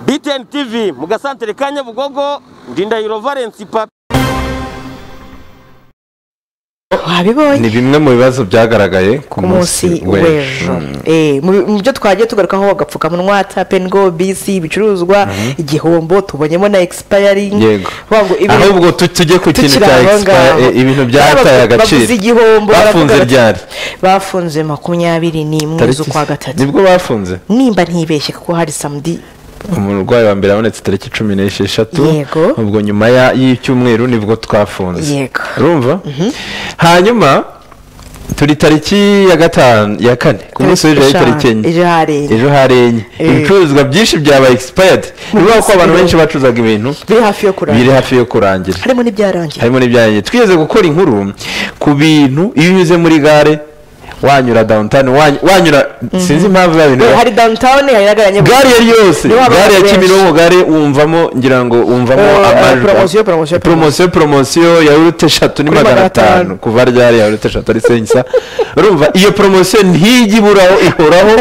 btn tv mu gasantere ka nyabugogo ndindahiro valence papi wabibonye ni bimwe mu bibazo byagaragaye ku ku munsi w'ejo Eh, mu- mu byo twagiye tugarukaho agapfukamunwa tape ngo bisi ibicuruzwa igihombo tubonyemo na expiring Yego. wango ahubwo tu- tujye ku kintu cya expire eh, ibintu byataye agaciro baguze igihombo bafunze baravuga bati, ryari bafunze makumyabiri n'imwe Tariki- z'ukwa gatatu nibwo bafunze nimba ntibeshye kuko hari samedi umurwayi wa mbere abonetse tariki cumi n'esheshatu Yego. ubwo nyuma ya- y'icyumweru nibwo twafunze Yego. urumva hanyuma turi tariki ya gatanu ya kane ku munsi w'ejo hari tariki enye ejo hari enye. ejo hari enye Eh. ibicuruzwa byinshi byabaye expired ni ukuvuga ko abantu biro- benshi bacuruzaga ibintu biri hafi yo biri kurangira hafi yo kurangira harimo n'ibyarangiye harimo n'ibyanjye twigeze gukora inkuru ku bintu iyo unyuze muri gare wanyura downtown wany- wanyura sinzi impamvu ya bintu Eh, hari downtown hari n'aganya gare iyo ari yo yose Niho abantu gare ya benshi. kimironko gare wumvamo ngira ngo wumvamo Eh, amajwi promotion, promotion, poromosiyo poromosiyo yawurute eshatu ni Kuri magana magana atanu atanu. kuva ryari yawurute eshatu ari sengisa urumva iyo poromosiyo ntijya iburaho ihoraho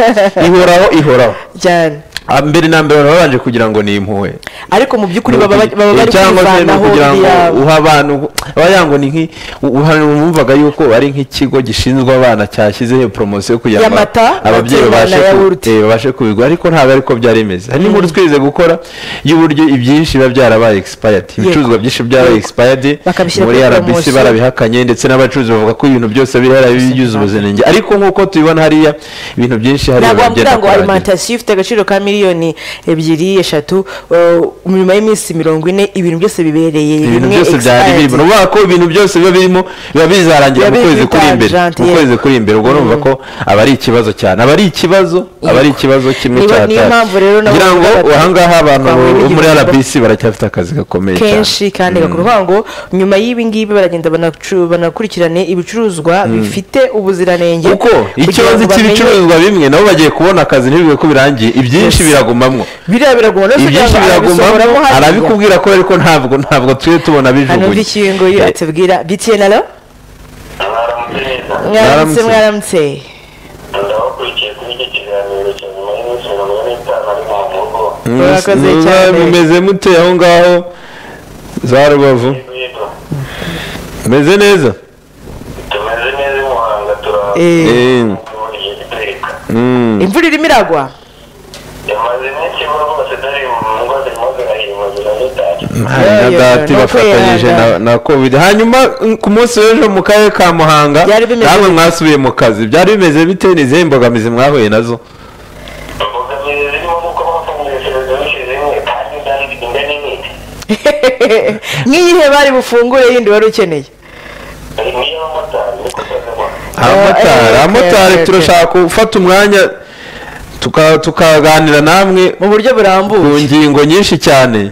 ihoraho ihoraho cyane Ah, mbere na mbere baba babanje kugira ngo ni impuhwe ariko mu by'ukuri baba bari baba bari cyangwa se ni kwivanaho ukugira ngo biriya- uha abantu aba yango ni nk'i uhana wumvaga yuko ari nk'ikigo gishinzwe abana cyashyize iyo poromosiyo kugira ngo Y'amata, ababyeyi ababyeyi babashe na ku- yawurute. eh, babashe kubigura ariko ntabwo ariko byari bimeze hari n'inkuru twize gukora y'uburyo ibyinshi biba byarabaye expired ibicuruzwa byinshi byarabaye Yego. expired Bakabishyira muri kuri RBC promotion. barabihakanye ndetse n'abacuruzi bavuga ko ibintu byose biri harabibyuza ubuziranenge ariko nk'uko tubibona hariya ibintu byinshi hariya ntabwo wambwira ngo kurangira. alimantasiyo ifite agaciro ka miliyoni ebyiri eshatu uh, nyuma y'iminsi mirongo ine ibintu byose bibereye ibintu bimwe byose byari expired. birimo ubona ko ibintu byose biba birimo biba bizarangira mu Biba kwezi kuri biri imbere tangent, mu yego. kwezi kuri imbere ubwo urumva ko aba ari ikibazo cyane aba ari ikibazo aba ari ikibazo kimwe Niyo- cya niyo tatu. mpamvu rero nabo ngira ngo bavuga bati, ahangaha abantu twahuye bo muri n'igihombo. RBC baracyafite akazi gakomeye cyane kenshi kandi gakuru ngo nyuma y'ibi ngibi baragenda banacu- banakurikirane ibicuruzwa bifite ubuziranenge kuko icyo kugira ngo bazi bamenye- cy'ibicuruzwa bimwe nabo bagiye kubona akazi ntibibe ko birangiye ibyinshi Yes. biragumamwo biriya biraguma no kugira ibyinshi ngo biragumamwo arabisohoramo hariya. arabikubwira ko ariko ntabwo ntabwo twe tubona hano umva bijugunye ikintu nguyu Eh, atubwira btn alo mwaramutse Mwaramutse. mwaramutse ndabakurikiye kuri icyo kiganiro cya nyuma y'iminsi mirongo ine n'itanu ari mu rugo murakoze cyane. mumeze mute aho ngaho za rubavu yego meze neza tumeze neza i muhanga Eh, Eh, turaburiye giteka mm. imvura irimo iragwa yamaze iminsi imvura rwose dore mu ngo zirimo zirahirima ziranitashye Hari na Yoyo, dati ni uko bafatanyije na- yanga. na covid hanyuma mm, ku munsi w'ejo mu karere ka muhanga Byari bimeze namwe bite? mwasubiye mu kazi byari bimeze bite ni izihe mbogamizi mwahuye nazo imbogamizi zirimo nuko bafunguye serivisi zimwe kandi zari zigenda n'imiti nk'iyihe bari bufungure yindi wari ukeneye hari n'iy'abamotari niko kuzibona abamotari eh, abamotari eh, eh, turashaka gufata umwanya tuka- tukaganira namwe mu buryo ku burambuye ngingo nyinshi cyane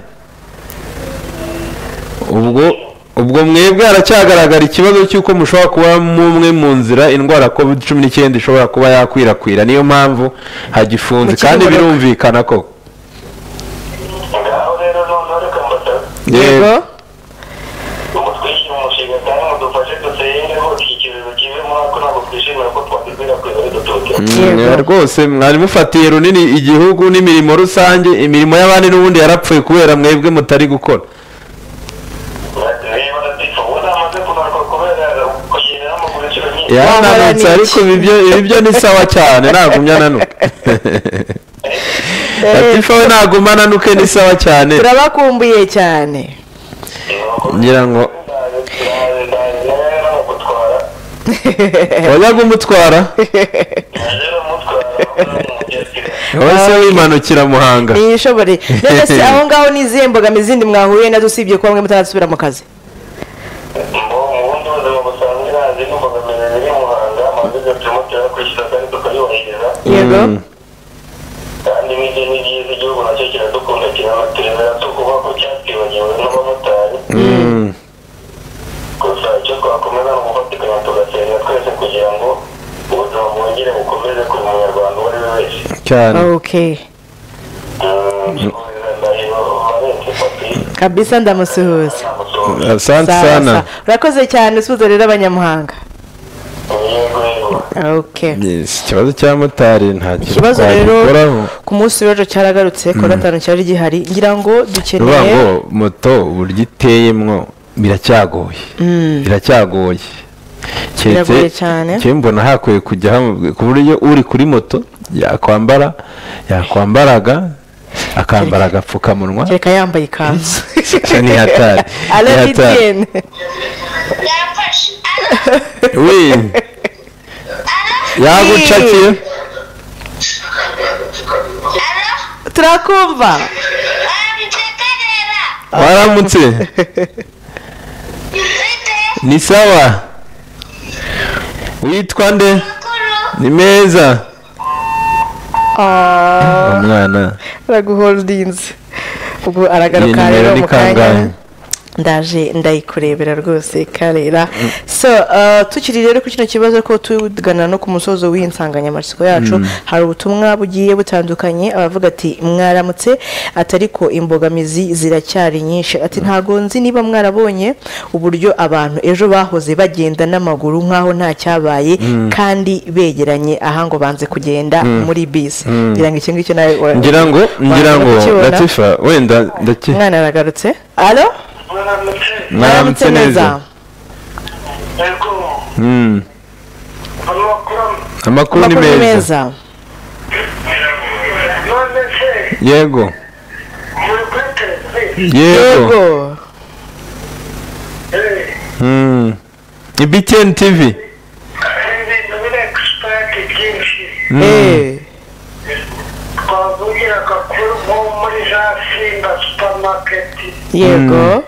ubwo ubwo mwebwe haracyagaragara ikibazo cy'uko mushobora kuba mumwe mu nzira indwara ya covid cumi n'icyenda ishobora kuba yakwirakwira niyo mpamvu hagifunze Mu kandi kibuga. birumvikana ko ngaho rero noneho reka mbasaba yego mutwishyire umushinga kandi mudufashe dusenge hose iki kibazo kive muri ako ntabwo twishimira ko twakwirakwiza ari duturutse Yego. Mm, rwose mwari mufatiye runini igihugu n'imirimo rusange imirimo y'abandi n'ubundi yarapfuye kubera mwebwe mutari gukora niba adatifa ubu namaze kugaruka kubera kugenda n'amaguru inshuro nyinshi yarananutse Wamara ni ariko iki? ibyo ibyo ni sawa cyane nagumya nanuke latifa we naguma nanuke ni sawa cyane turabakumbuye cyane ngira ngo ndagutwara wajya kumutwara naje ramutwara wese wimanukira muhanga ntiyishobore none se aho ngaho n'izihe mbogamizi zindi mwahuriye nazo usibye kuba mwe mutarasubira mu kazi mbo mu bundi buzima busanzwe nazi n'imbogamizi ziri muhanga amaze tumutera kwishyura kandi tukayubahiriza yego kandi n'ibyo ni byiza igihugu nacyo kiradukunda kiranaturemera tukuvuga ko cyatwibagiwe n'abamotari gusa icyo twakomeza ni ugufatikanya tugasenga twese kugira ngo ubuzima bwongere bukomeze kuri munyarwanda uwo ari we wese cyane ok kabisa ndamusuhuza asante Sawa, sana sawa. urakoze cyane usuhuza rero abanyamuhanga Yego, yego. Okay. Yes, ikibazo cya motari nta ikibazo rero twagikoraho ku munsi w'ejo cyaragarutse kuwa Mm. gatanu cyari gihari ngira ngo ruvuga ngo dukeneye moto uburyo iteyemwo biracyagoye Mm. biracyagoye Biragoye cyane. keretse mbona hakwiye kujya hamwe ku buryo uri kuri moto yakwambara yakwambaraga akambara agapfukamunwa kereka yambaye ikanzu ni hatari ni hatari arabidiyene we yagucakiye turakumva waramutse ni sawa witwa nde ni meza Ah, umwana araguholdinze ubwo iyi aragaruka nimero rero ni mu kanya kangahe ndaje ndayikurebera rwose karera so uh, tukiri rero kuri kino kibazo ko tugana no ku musozo w'iyi nsanganyamatsiko yacu Mm. hari ubutumwa bugiye butandukanye abavuga ati mwaramutse ati ariko imbogamizi ziracyari nyinshi ati ntago nzi niba mwarabonye uburyo abantu ejo bahoze bagenda n'amaguru nk'aho nta cyabaye Mm. kandi begeranye aha ngo banze kugenda Mm. muri bisi Mm. ngira ngo icyo ngicyo nawe wa- ngira ngo ngira wabona ngo kukibona. latifa wenda ndake umwana aragarutse alo mwaramutse neza Mm. amakuru ni Amakuru ni meza meza yego yego Mm. ni btn tv Mm. twavugiraga kuri nko muri za simba supamaketi yego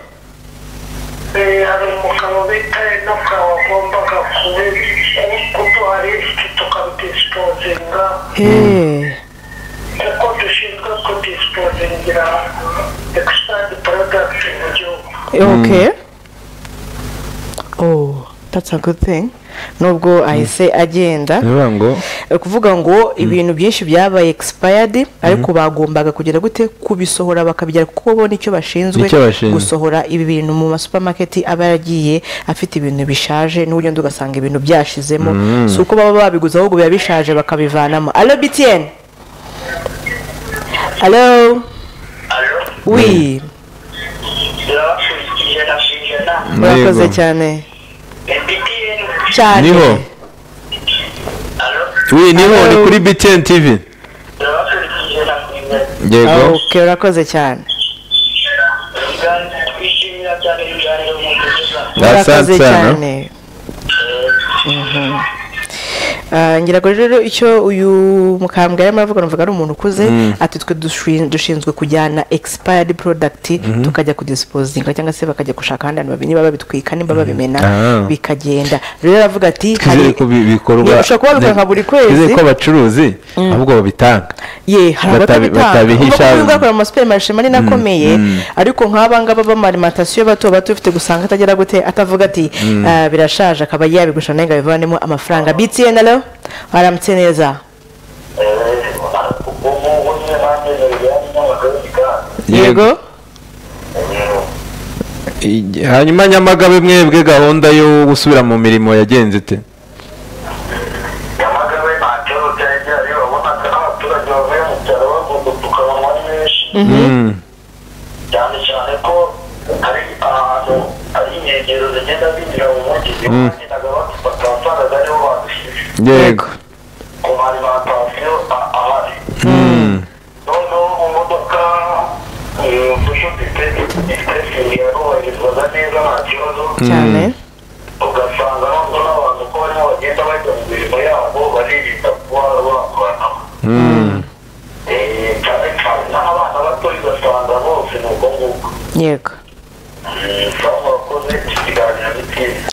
Eh, hari umugabo bita enoka wagombaga kubi- kuduha lisiti tukabidisipozinga kuko dushinzwe kudisipozingira ekisitadi porodakiti mu gihugu okay oh that's a good thing nubwo ahise agenda bivuga ngo Ari kuvuga ngo ibintu byinshi byabaye expired ariko bagombaga kugira gute kubisohora bakabigira kuko bo nicyo bashinzwe Nicyo bashinzwe. gusohora ibi bintu mu masupamaketi aba yaragiye afite ibintu bishaje n'uburyo ndi ugasanga ibintu byashizemo Mm. si uko baba babiguze ahubwo biba bishaje bakabivanamo alo btn alo wi murakoze Yego. cyane cyane niho wi niho ni kuri btn tv yego ok urakoze cyane Asante murakoze sana. cyane Mhm. Ah, ngira ngo rero icyo uyu mukambwe yarimo aravuga numvaga ari umuntu ukuze Mm. ati twe dushi- dushinzwe kujyana expired product Mhm. tukajya kudisipozinga cyangwa se bakajya gushaka ahandi hantu babi- niba babitwika nimba babimena Ah. bikagenda rero aravuga ati twizere ko bi- bikorwa ushobora kubaruka nka buri kwezi. twizere ko abacuruzi ahubwo babitanga ye hari Batabi- abatabitanga batabihisha. kuko uyu ngakora mu supermarché manini akomeye mm. ariko nk'aba ngaba b'amalimatasiyo bato bato ufite gusanga atagera gute atavuga ati Mm. "Ah, birashaje akaba yabigusha nawe ngo abivanemo amafaranga btn alo waramutse neza yego Ige- hanyuma nyamagabe mwebwe gahunda yo gusubira mu mirimo yagenze ite Mm. cyane cyane ko hari ahantu hari inkengero zigenda zinjira mu mujyi niho Mm. bagendaga badufata wasangaga ariho badushije yego ku malimantasiyo a- ahari Mm. noneho mu modoka dusudite expressingi yarubahirizwaga neza nta kibazo cyane ugasanga noneho n'abantu ko barimo bagenda bajya mu mirimo yabo baririnda kuba bakoranaho Mm. Eh, cyane cyane n'abana bato ugasanga bose ni ubwo ngubwo yego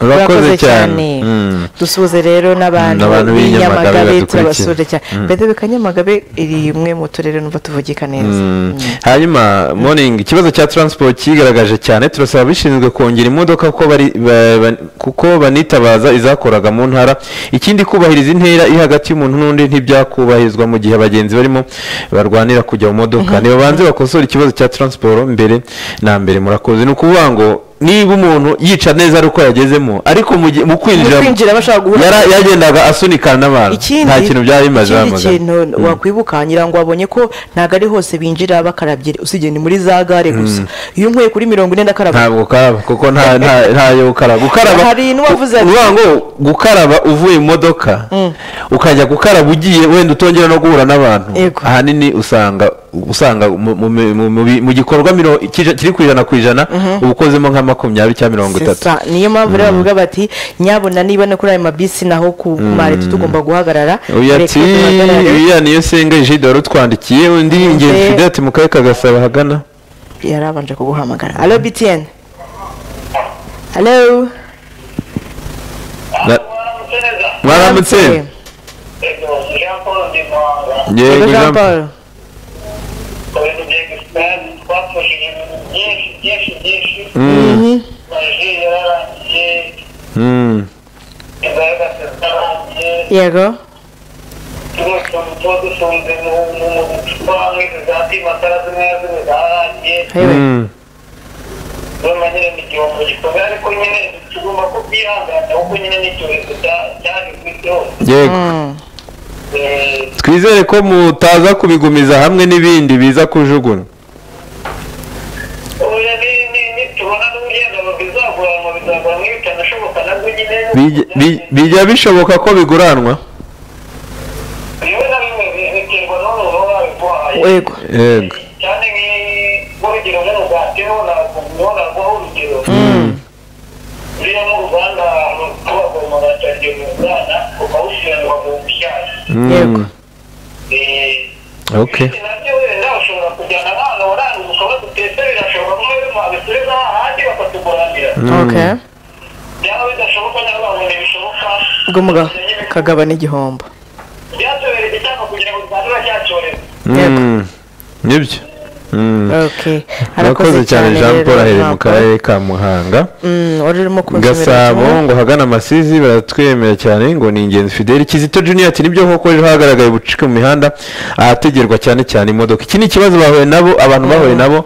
urakoze cyane Mm. dusuhuze rero n'abantu Mm, abantu b'i Nyamagabe b'inyamagabe badukurikira. turabasuhuze cyane Mm. mbere kanyamagabe iri imwe mu turere numva tuvugika neza Mm. hanyuma morning ikibazo cya transport cyigaragaje cyane turasaba abishinzwe kongera imodoka kuko bari- ba- ba- kuko banitabaza izakoraga mu ntara ikindi kubahiriza intera iri hagati y'umuntu n'undi ntibyakubahirizwa mu gihe abagenzi barimo barwanira kujya mu modoka nibabanze bakosore ikibazo cya transport mbere na mbere murakoze ni ukuvuga ngo niba umuntu yica neza ari uko yagezemo ariko mu gihe- mu Mu kwinjira bashaka kwinjiramo guhura- yara- yagendaga asunikana n'abantu ikindi nta kintu byari bimaze ikindi bamagana. kintu Mm. wakwibuka ngira ngo wabonye ko ntabwo ari hose binjira bakarabye usibye ni muri za gare gusa iyo unkuye kuri mirongo ine ndakaraba ntabwo ukaraba kuko nta nta- ntayo ukaraba gukaraba Hari n'uwavuze ati- uvuga ngo gukaraba uvuye mu modoka ukajya gukaraba ugiye wenda utongera no guhura n'abantu ahanini usanga usanga mu- mu- mu- mu bi- mu gikorwa miro- kija- kiri ku ijana ku ijana uba ukozemo nka makumyabiri cyangwa mirongo itatu Sesa, niyo mpamvu rero Mm. bavuga bati nyabona niba no kuri ayo mabisi naho ku Mm. mareti tugomba guhagarara uyu ati reka duhagarare." iriya niyo senga jide wari utwandikiye undi yingenzi Nze- fide ati mu karere ka gasabo ahagana yarabanje kuguhamagara alo btn alo Na- mwaramutse Yego, yego Jean jean paul Paul Mm. Mm. yego Hewe. Mm. yego twizere ko mutaza kubigumiza hamwe n'ibindi biza kujugunywa Bij- bij- bijya bishoboka ko biguranwa yego yego Mm. Yego. okay Mm. okay ubwo mugabo kagabana igihombo Mm. nibyo Mm. okay murakoze cyane jean paul aherereye mu karere ka muhanga Mm, wari urimo kunzanira gasabo ngo hagana amasizi baratwemera cyane ngo ni ingenzi fideli kizito junior ati nibyo koko ejo hagaragaye ubucucike mu mihanda ahategerwa cyane cyane imodoka iki ni ikibazo bahuye nabo abantu bahuye nabo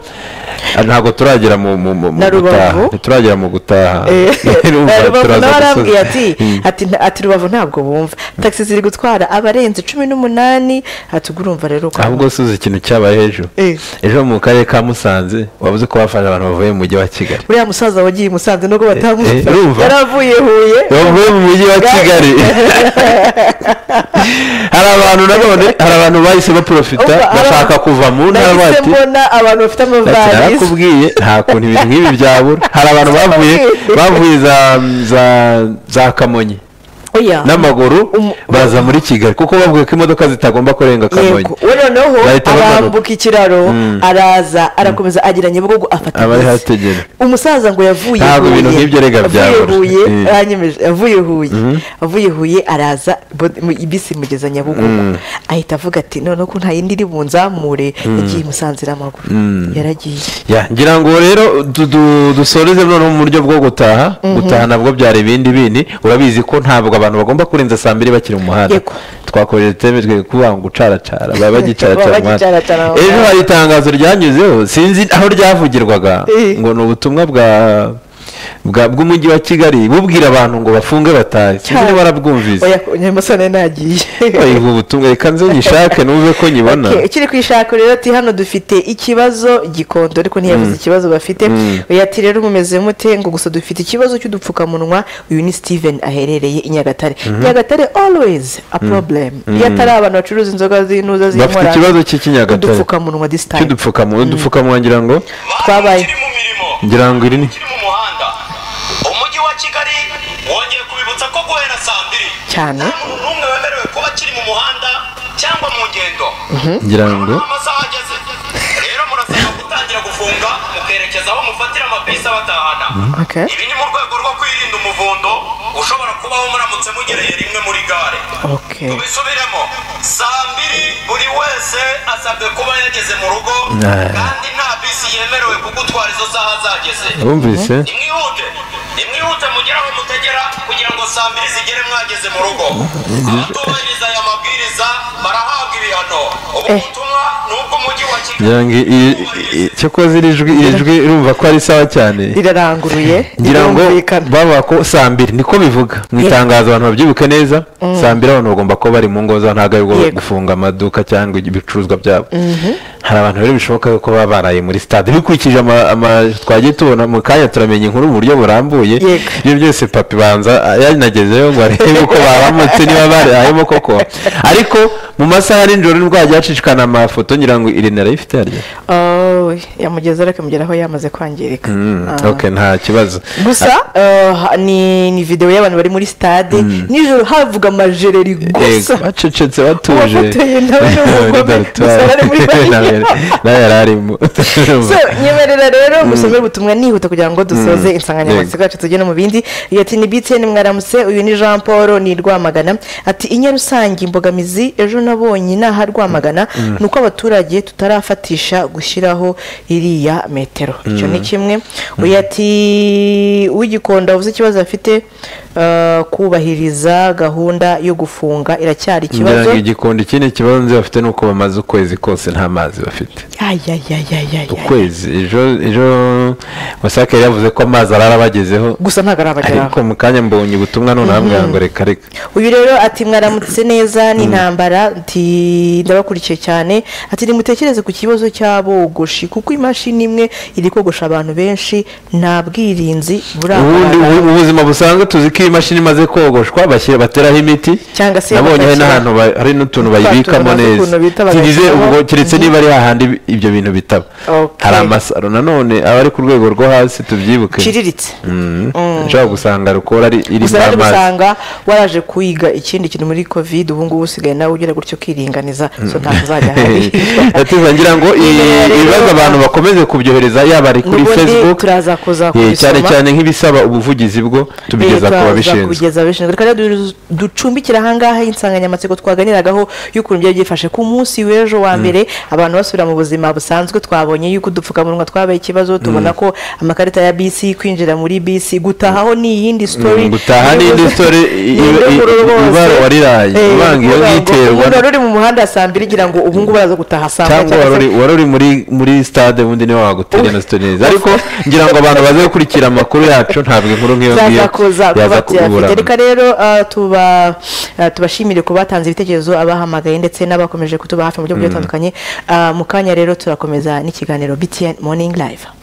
ah, ntabwo turagera mu mu mu mu Na Rubavu? gutaha ntituragera mu gutaha Urumva, Eh, rubavu turaza nawe arambwiye gusoza. ati Mm. ati nta- ati rubavu ntabwo bumva tagisi ziri gutwara abarenze cumi n'umunani ati ubwo urumva rero ko ahubwo suze ikintu cyabaye hejuru Eh. ejo mu karere ka musanze wabuze ko bafashe abantu bavuye mu mujyi wa kigali uriya musaza wagiye i musanze nubwo batamufashe eh, urumva? yari avuye huye bavuye mu mujyi wa kigali hari abantu nanone hari abantu bahise baprofita Umva, hari bashaka kuva mu ntara nahise bati mbona abantu bafite ati amavarisi narakubwiye nta kuntu ibintu nk'ibi byabura hari abantu bavuye bavuye za za za kamonyi oya n'amaguru baza muri kigali kuko bavuga ko imodoka zitagomba kurenga kamonyi yego we noneho Bahita bagaruka. arambuka ikiraro Mm. araza arakomeza agira nyabugogo afata abari inzira. hategera umusaza ngo yavuye Ntabwo ibintu Huye. nk'ibyo rega Yavuye byabura. Huye, Eh. aranyemeje, yavuye huye avuye huye araza bo- mu- bisi imugeza nyabugogo Mm. ahita avuga ati noneho ko nta yindi iri bunzamure Mm. yagiye musanzira amaguru Mm. yaragiye Ya, ngira ngo rero du- du- dusoreze noneho mu buryo bwo gutaha Mhm. gutaha nabwo byari ibindi bindi urabizi ko ntabwo abantu bagomba kurenza saa mbiri bakiri mu muhanda Yego. twakoresheje iteme twe kuvuga ngo gucaracara baba bagicaracara Baba umuhanda. bagicaracara mu ejo muhanda. hari itangazo ryanyuzeho sinzi aho ryavugirwaga Eh. ngo ni ubutumwa bwa bwa- bw'umujyi wa kigali bubwira abantu ngo bafunge batahe sinzi niba warabwumvise oya nyamusane ntagiye Oya, ubu butumwa reka nze nyishake numve ko nyibona Okay, ukiri ku ishako rero ati hano dufite ikibazo gikondo ariko ntiyavuze Mm. ikibazo bafite Mm. oya ati rero mumeze mute ngo gusa dufite ikibazo cy'udupfukamunwa uyu ni steven aherereye i nyagatare Mhm. nyagatare always a Mm. problem Mm. iyo atari abantu bacuruza inzoga z'inuza bafite z'inkorano ikibazo cy'iki Nyagatare? udupfukamunwa this time cy'udupfukamunwa udupfukamunwa ngira ngo twabaye ngira ngo iri ni umujyi wa kigali wongeye kubibutsa ko guhera saa mbiri cyane n'umwe wemerewe kuba akiri mu muhanda cyangwa mu ngendo ngira ngo amasaha ageze rero murasabwa gutangira gufunga mukerekeza aho mufatira amabisi abatahana Okay. ibi ni mu rwego rwo kwirinda umuvundo ushobora kubaho muramutse mugereye rimwe muri gare okay tubisubiremo saa mbiri buri wese asabwe kuba yageze mu rugo kandi nta bisi yemerewe kugutwara izo saha zageze Bumvise. nimwihute nimwihute mwihute mugere aho mutegera kugira ngo saa mbiri zigere mwageze mu rugo abatubahiriza aya mabwiriza barahabwa ibihano ubu butumwa ni ubw'umujyi wa kigali ngira ngo iri- i- cyakoze iri jwi iri jwi urumva ko ari sawa cyane riraranguruye ngira ngo bavuga ko saa mbiri niko bivuga mu Yego. itangazo abantu babyibuke neza Mm. saa mbiri abantu bagomba kuba bari mu ngo zabo ntabwo ari ubwo Yego. gufunga amaduka cyangwa ibicuruzwa byabo hari abantu rero bishoboka ko baba baraye muri stade bikurikije ama- ama- twagiye tubona mu kanya turamenya inkuru mu buryo burambuye ibyo byose papi banza yanagezeyo ngo arebe uko baramutse niba barayemo koko ariko mu masaha ya nijoro nibwo hajya hacicikana amafoto ngira ngo iri narayifite harya Oh, yamugeza ariko mugera aho yamaze kwangirika Mm, Ah. ok nta kibazo gusa eh, ni ni videwo y'abantu bari muri stade nijoro havuga amajereri gusa Yego, bacecetse batuje Uwafoteye nawe ni umugome, gusa bari muri bariya. nawe yari arimo so nyemerera rero Mm. gusome ubutumwa nihuta kugira ngo dusoze Mm. insanganyamatsiko yacu tugere mu bindi iyo ati ni btn mwaramutse uyu ni jean paul ni rwamagana ati i nyarusange imbogamizi ejo nabonye inaha rwamagana Mm. ni uko abaturage tutarafatisha gushyiraho iriya metero icyo ni Mm. kimwe uyu ati uw'igikondo avuze ikibazo afite eh, kubahiriza gahunda yo gufunga iracyari ngira ikibazo ngo igikondo ikindi kibazo nzi bafite ni uko bamaze ukwezi kose nta mazi bafite ayayayayaya ukwezi ejo ejo wasake yari yavuze ko amazi arara abagezeho gusa ntabwo arabageraho ariko mu kanya mbonye ubutumwa none arambwira ngo reka reka uyu rero ati mwaramutse neza ni intambara ati ndabakurikiye cyane ati nimutekereze ku kibazo cy'abogoshi kuko imashini imwe iri kogosha abantu benshi nta bwirinzi ubundi buragaragara mu buzima busanzwe tuzi ko iyi mashini imaze kogoshwa bashyira- bateraho imiti Cyangwa se nabonye hari bagashyira- n'ahantu ba- hari n'utuntu Twa tuntu bayibikamo bazi neza ukuntu bita tirize bagashyiraho. ubwo keretse niba ari hahandi bi- ibyo bintu bitaba Okay. hari amasaro nanone aba ari ku rwego rwo hasi tubyibuke Iciriritse. Mm. Mm. ushobora gusanga rukora ari gusa rero amazi usanga waraje kwiga ikindi kintu muri covid ubu ngubu usigaye nawe ugira gutyo ukiringaniza so ntabwo uzajya hari Ndatuza ngira ngo i- ibibazo abantu bakomeze kubyohereza yaba ari kuri N'ubundi facebook turaza kuza eh, kubisoma. cyane cyane nk'ibisaba ubuvugizi bwo tubigeza ku Leta babishinzwe kugeza ababishinzwe reka rero du- ducumbikire ahangaha insanganyamatsiko twaganiragaho y'ukuntu byari byifashe ku munsi w'ejo wa Mm. mbere abantu basubira mu buzima busanzwe twabonye y'uko udupfukamunwa twabaye ikibazo tubona Mm. ko amakarita ya bisi kwinjira muri bisi gutahaho ni iyindi sitori Mm, gutaha ni iyindi story, i- i- i- ibara wariraye, uvanga iyo bwiterwa. wari uri mu muhanda saa mbiri gira ngo ubu ngubu araza gutaha saa moya cyangwa cyangwa se- wari uri- wari uri muri muri stade ubundi niwe wagutera na sitori neza ariko ngira ngo abantu baze gukurikira amakuru yacu ntabwo inkuru nk'iyo ngiyo byaza kuza yaza kubura kubatiyafite reka rero ah, tuba- ah, tubashimire ku batanze ibitekerezo abahamagaye ndetse n'abakomeje kutuba hafi mu buryo bugiye Mm. butandukanye Ah, mu kanya rero turakomeza n'ikiganiro btn morning live